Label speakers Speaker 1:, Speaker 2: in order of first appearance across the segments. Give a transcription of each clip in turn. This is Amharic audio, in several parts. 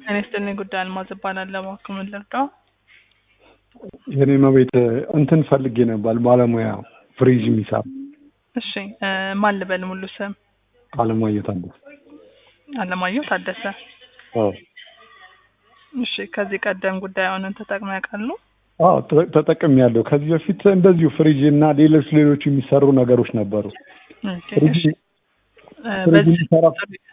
Speaker 1: እኔ ስጥልኝ ጉዳይ አልማዝ እባላለሁ። እባክዎ ምን ልርዳው?
Speaker 2: የኔ መቤት እንትን ፈልጌ ነበር ባለሙያ ፍሪጅ የሚሰራ
Speaker 1: እሺ እ ማን ልበል ሙሉ ስም?
Speaker 2: አለማየሁ ታደሰ።
Speaker 1: አለማየሁ ታደሰ።
Speaker 2: አዎ
Speaker 1: እሺ ከዚህ ቀደም ጉዳዩን ተጠቅመው ያውቃሉ?
Speaker 2: አዎ ተ- ተጠቅሜያለሁ። ከዚህ በፊት እንደዚሁ ፍሪጅ እና ሌሎች ሌሎች የሚሰሩ ነገሮች ነበሩ።
Speaker 1: ኦኬ፣
Speaker 2: ፍሪጅ
Speaker 1: እሺ እ
Speaker 2: ፍሪጅ
Speaker 1: በዚህ
Speaker 2: የሚሰራ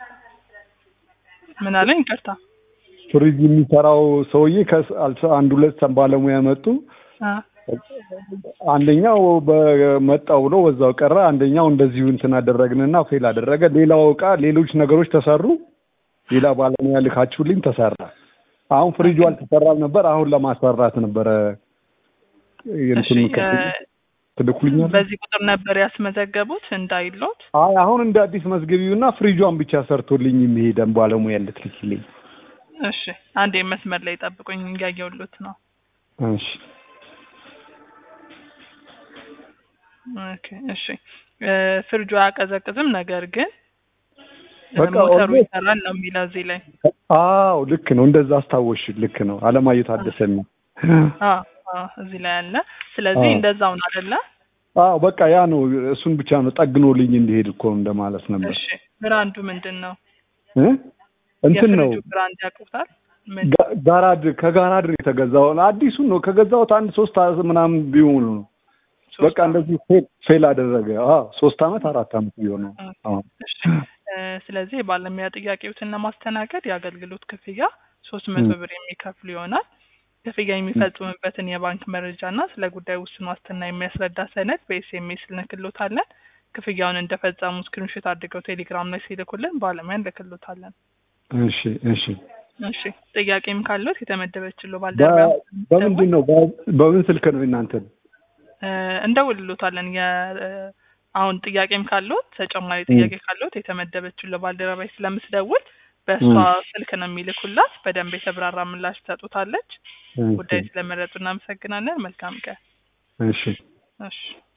Speaker 1: ምን አለኝ? ይቅርታ
Speaker 2: ፍሪጅ የሚሰራው ሰውዬ ከስ- አልሰ- አንድ ሁለት ባለሙያ መጡ።
Speaker 1: አ
Speaker 2: አንደኛው በመጣው ብሎ በዛው ቀረ። አንደኛው እንደዚሁ እንትን አደረግንና ፌል አደረገ። ሌላው እቃ ሌሎች ነገሮች ተሰሩ። ሌላ ባለሙያ ልካችሁልኝ ተሰራ። አሁን ፍሪጁ አልተሰራም ነበር። አሁን ለማሰራት ነበረ
Speaker 1: እሺ
Speaker 2: እንትን
Speaker 1: እ
Speaker 2: ትልኩልኛል።
Speaker 1: በዚህ ቁጥር ነበር ያስመዘገቡት እንዳይሎት?
Speaker 2: አይ አሁን እንደ አዲስ መዝገቢውና ፍሪጇን ብቻ ሰርቶልኝ የሚሄደን ባለሙያ ልትልኪልኝ።
Speaker 1: እሺ አንዴ መስመር ላይ ጠብቁኝ፣ እያየሁሎት ነው።
Speaker 2: እሺ
Speaker 1: ኦኬ እሺ እ ፍሪጁ አያቀዘቅዝም፣ ነገር ግን እ
Speaker 2: በቃ
Speaker 1: ሞተሩ
Speaker 2: ኦልሞስት-
Speaker 1: ይሰራል ነው የሚለው እዚህ ላይ።
Speaker 2: አዎ ልክ ነው። እንደዛ አስታወሽ። ልክ ነው። አለማየሁ ታደሰ ነው።
Speaker 1: አ አ እዚህ ላይ አለ። ስለዚህ
Speaker 2: አዎ።
Speaker 1: እንደዛው ነው አይደለ?
Speaker 2: አዎ በቃ ያ ነው። እሱን ብቻ ነው ጠግኖልኝ እንዲሄድ እኮ እንደማለት ነበር።
Speaker 1: እሺ ብራንዱ ምንድን ነው?
Speaker 2: እ? እንትን ነው
Speaker 1: የፍሪጁ ብራንድ ያውቁታል? ምን
Speaker 2: ጋ- ጋራድ ከጋራድ ነው የተገዛው። አዲሱን ነው ከገዛሁት አንድ ሶስት አ- ምናምን ቢሆኑ ነው።
Speaker 1: ሶስት
Speaker 2: በቃ እንደዚህ ፌል ፌል አደረገ። አዎ ሶስት አመት አራት አመት ቢሆነው። አዎ
Speaker 1: እሺ እ ስለዚህ የባለሙያ ጥያቄዎትን ለማስተናገድ የአገልግሎት ክፍያ ሶስት መቶ ብር የሚከፍሉ ይሆናል። ክፍያ የሚፈጽሙበትን የባንክ መረጃ እና ስለ ጉዳዩ ውስን ዋስትና የሚያስረዳ ሰነድ በኤስኤምኤስ ልንክሎታለን። ክፍያውን እንደፈጸሙ ስክሪንሾት አድርገው ቴሌግራም ላይ ሲልኩልን ባለሙያ እንልክሎታለን።
Speaker 2: እሺ እሺ።
Speaker 1: እሺ ጥያቄም ካለት የተመደበችለው ባልደረባ
Speaker 2: በ- በምንድን ነው በ- በምን ስልክ ነው እናንተን?
Speaker 1: እ እንደውልሎታለን የ እ አሁን ጥያቄም ካለት ተጨማሪ ጥያቄ ካለት የተመደበችው ባልደረባይ ስለምትደውል በእሷ ስልክ ነው የሚልኩላት። በደንብ የተብራራ ምላሽ ትሰጡታለች። ጉዳይ ስለመረጡ እናመሰግናለን። መልካም ቀን።
Speaker 2: እሺ
Speaker 1: እሺ